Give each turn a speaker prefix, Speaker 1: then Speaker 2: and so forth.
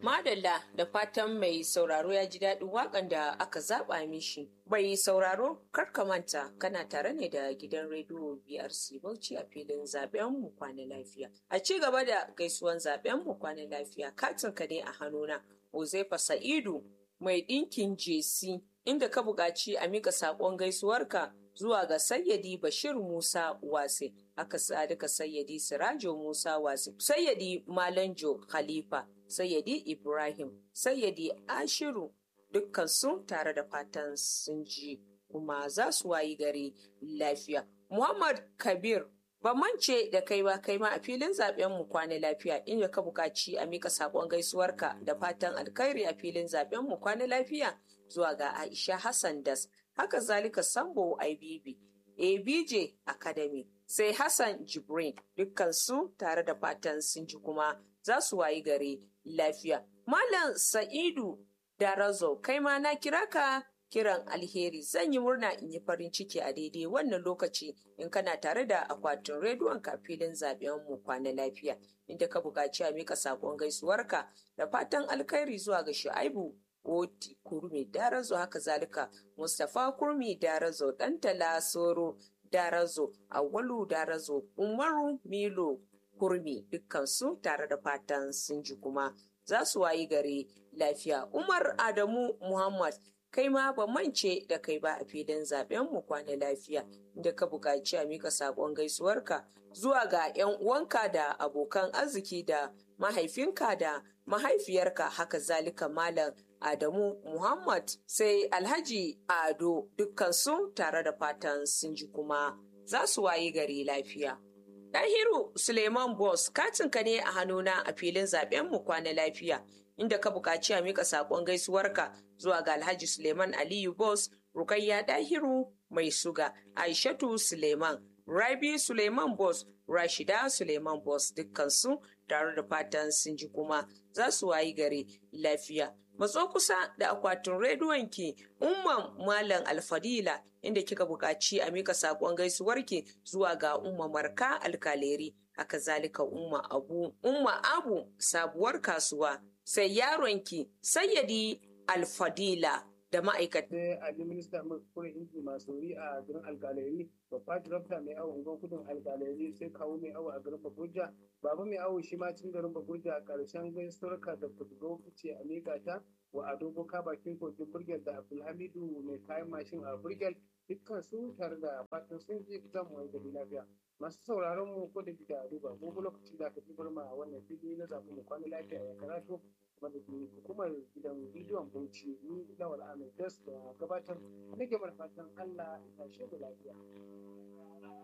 Speaker 1: Madalla da fatan mai sauraro ya ji daɗin waƙan da aka zaɓa mishi. Bai sauraro kar ka manta kana tare ne da gidan rediyo BRC Bauchi a filin zaɓen mu kwana lafiya. A ci gaba da gaisuwan zaɓen mu kwana lafiya katin ka ne a hannuna. Uzaifa Sa'idu mai ɗinkin jesi inda ka buƙaci a mika saƙon gaisuwarka zuwa ga Sayyadi Bashir Musa Wase, aka sadika Sayyadi Sirajo Musa Wase, Sayyadi Malanjo Khalifa, Sayyadi Ibrahim, Sayyadi Ashiru dukkan su tare da fatan sun ji kuma za su wayi gari lafiya. Muhammad Kabir Ban mance da kai ba kai ma a filin zaben mu kwana lafiya inda ka buƙaci a mika saƙon gaisuwarka da fatan alkhairi a filin zaben mu kwana lafiya zuwa ga Aisha Hassan Das haka zalika Sambo IBB ABJ Academy sai Hassan Jibrin dukkan su tare da fatan sun ji kuma za su wayi gari lafiya Malam Sa'idu Darazo kai ma na kira ka kiran alheri zan yi murna in yi farin ciki a daidai wannan lokaci in kana tare da akwatin rediyon ka filin zaben mu kwana lafiya inda ka buƙaci a mika saƙon gaisuwarka da fatan alkhairi zuwa ga Shu'aibu Oti Kurmi Darazo haka zalika Mustapha Kurmi Darazo Dantala Soro Darazo Awwalu Darazo Umaru Milo Kurmi dukkansu tare da fatan sun ji kuma za su wayi gari lafiya Umar Adamu Muhammad kai ma ba mance da kai ba a filin zaben mu kwana lafiya da ka buƙaci a mika saƙon gaisuwarka zuwa ga 'yan uwanka da abokan arziki da mahaifinka da mahaifiyarka haka zalika malam Adamu Muhammad sai Alhaji Ado dukkansu tare da fatan sun ji kuma za su wayi gari lafiya. Ɗahiru Suleiman Bos katinka ne a hannuna a filin zaben mu kwana lafiya inda ka buƙaci a mika saƙon gaisuwarka zuwa ga Alhaji Suleiman Aliyu Bos, Rukayya Dahiru Mai Suga, Aishatu Suleiman, Rabi Suleiman Bos, Rashida Suleiman Bos dukkansu tare da fatan sun ji kuma za su wayi gari lafiya. Matso kusa da akwatin rediyonki Umman Malam Alfadila inda kika buƙaci a mika saƙon gaisuwarki zuwa ga Umma Marka Alkaleri, haka zalika Umma Abu, Umma Abu sabuwar kasuwa. sai yaronki sayyadi alfadila da ma'aikata.
Speaker 2: Sai Ali Minista Kure Inji Masori a garin Alkaleri, babba Director mai awo ungon kudin Alkaleri sai kawo mai awo a garin Babuja, baba mai awo shi ma cin garin Babuja a ƙarshen gaisuwarka da Kudugo fice a Mega ta wa Ado Boka bakin kogin Burgel da Abdulhamidu mai kayan mashin a Burgel dukkan su tare da fatan sun ji zan mu gari lafiya. Masu sauraron mu ko da kika duba ko lokaci da ka fi barma a wannan fili na zaɓi mu kwana lafiya ya karatu wanda ke hukumar gidan bidiyon bauchi ni lawal amin das da gabatar nake mana fatan allah ya tashe da lafiya